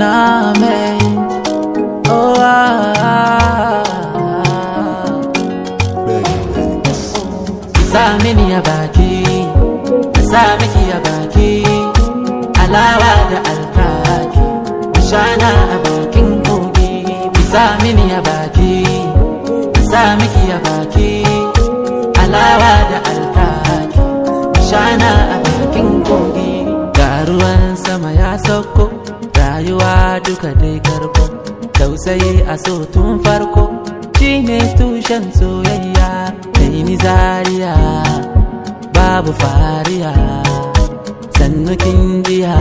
na mai oh ah, sa mini ya baki sa miki ya baki alawa da alkaki shana a bakin kogi sa mini ya baki sa miki ya baki alawa da alkaki shana a bakin kogi ga ruwan sama ya sauko rayuwa duka dai karko tausayi a so tun farko shine tushen soyayya kai ni zariya babu fariya sannu kin jiya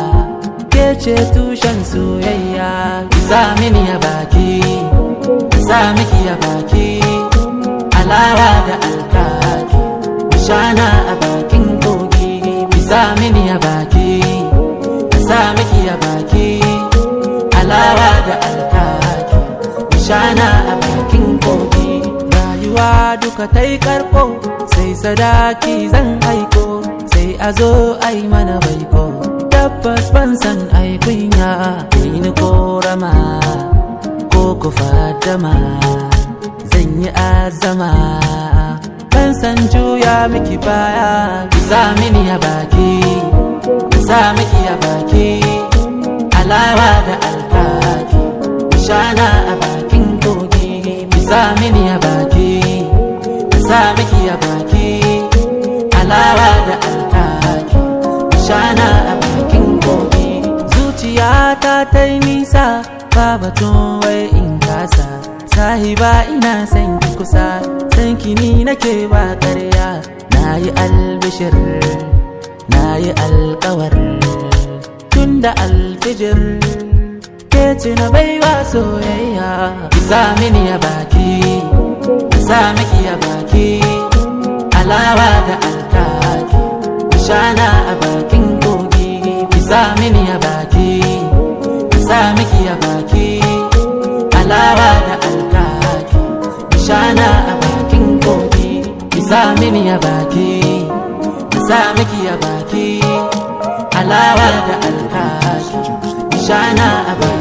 ke ce tushen soyayya ki sa mini ya baki ki sa miki ya baki alawa da alkaki shana a bakin kogi ki sa mini ya baki ki sa miki ya baki alawa da alkaki shana a bakin kogi rayuwa duka ta yi karko sai sadaki zan aiko sai a zo ai mana baiko tabbas ban san ai kunya ni korama ko ku fadama zan yi azama ban san juya miki baya ki sa mini ya baki ki sa miki ya baki alawa da alkaki shana a bakin kogi ki sa mini ya baki ki sa miki ya baki alawa da alkaki shana a bakin kogi zuciyata ta yi nisa ba batun wai in kasa sahiba ina san ki kusa san ki ni nake ba ƙarya na yi albishir na yi alkawar tun da alfijir ke ci na baiwa soyayya ki sa mini ya baki ki sa miki ya baki alawa da alkaki shana a bakin kogi ki sa mini ya baki ki sa miki ya baki alawa da alkaki shana a bakin kogi ki sa mini ya baki ki sa miki ya baki alawa da alkaki shana a bakin